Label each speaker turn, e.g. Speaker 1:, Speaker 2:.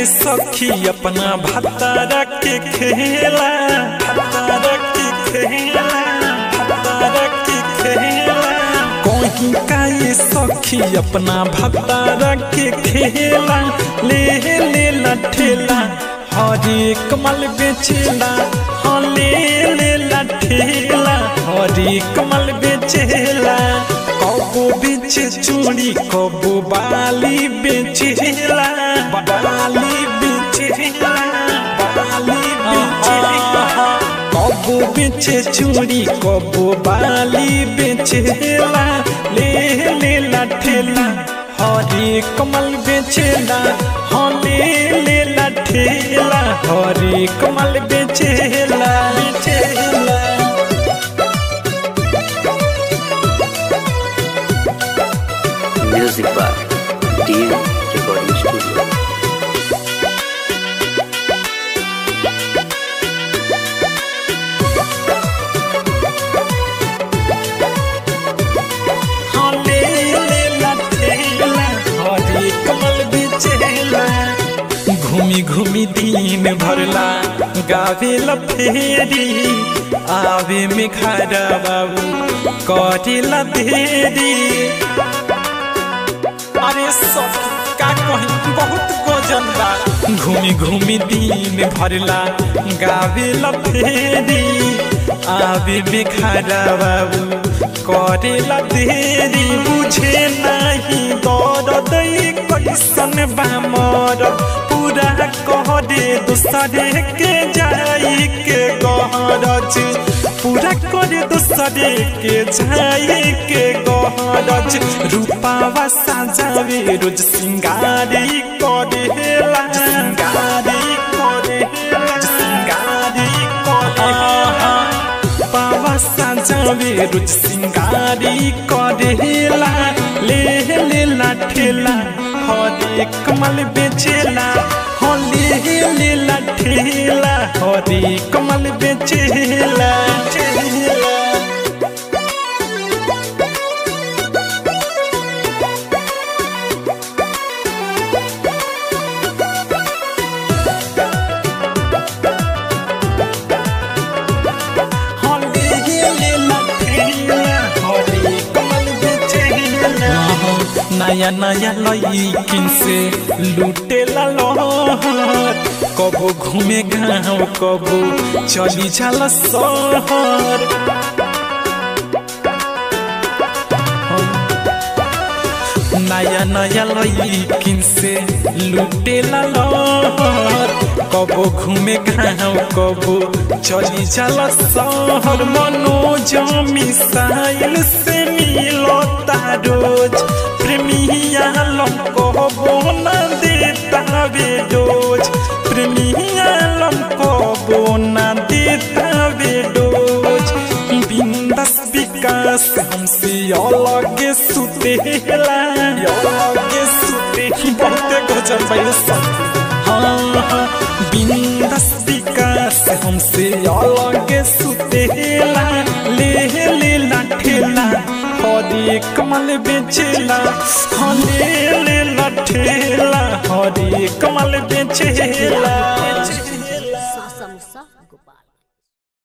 Speaker 1: सखी अपना भतारा के खेला भतारा के खेला भतारा के खेला कहीं का ये सखी अपना भतारा के खेला ले ले लठेला हरे कमल बेचेला हाँ ले ले लठेला हरे कमल बेचेला कबो बेचे चूड़ी कबो बाली बेचेला बाली बेचेला बाली बेचेला कबो बेचे चूड़ी कबो बाली बेचेला ले ले लठेला हरे कमल बेचेला हाँ ले ले लठेला हरे कमल बेचेला बेचेला
Speaker 2: Music by DM Recording Studio.
Speaker 1: हाँ ले ले लठेला हरे कमल बेचेला घूमी घूमी दिन भरला गावे फेरी आवे में खड़ा बाबू करेला देरी अरे सब का कहीं बहुत गजन बा घूमी घूमी दिन भरला गावे फेरी आवे में खड़ा बाबू करेला देरी बुझे नहीं दर्द कैसन बा मर पूरा करे दूसरे के जाई के गहरज पूरा करे दूसरे के जाई के गहरज रूपावा साजावे रोज सिंगारी करेला सिंगारी करेला सिंगारी करेला पावा साजावे रोज सिंगारी करेला ले ले लाठेला हरे कमल बेचेला हो ले ले लाठेला हरे कमल बेचेला बेचेला नया नया लईकिन से लूटे लहर कबो घूमे गाँव कबो चली जाला शहर नया नया लईकिन से लूटे लहर कबो घूमे गाँव कबो चली जाला शहर मनोज मिसाइल से मिलो रोज प्रेमिया लम कबो न देता बेडोज प्रेमिया लम कबो न देता बेडोज बिंदस विकास हमसे अलग सुतेला अलग सुते बहुते गजब भाई सब हाँ हाँ बिंदस विकास हमसे अलग सुतेला ले ले लाठेला हरे कमल बेचेला हाँ ले ले लाठेला हरे कमल बेचेला